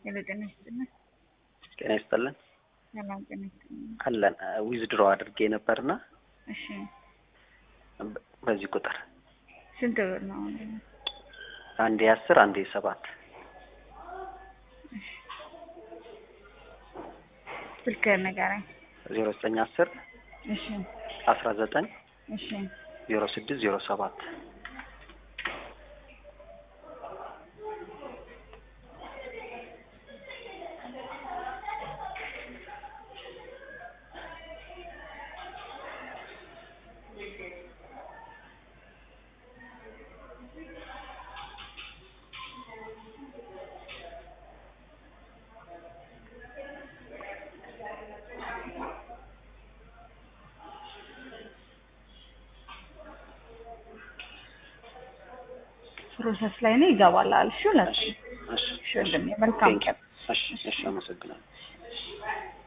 ሄሎ ጤና ይስጥልን። ጤና ይስጥልን ሰላም ጤና ይስጥልን። አለን ዊዝድሮ አድርጌ ነበርና እሺ በ- በዚህ ቁጥር ስንት ብር ነው? አንዴ አስር አንዴ ሰባት ስልክህን ንገረኝ። ዜሮ ዘጠኝ አስር እሺ አስራ ዘጠኝ እሺ ዜሮ ስድስት ዜሮ ሰባት ፕሮሰስ ላይ ነው ይገባል አልሽ። ሁለት እሺ እሺ እሺ ወንድሜ መልካም ቀን። እሺ እሺ አመሰግናለሁ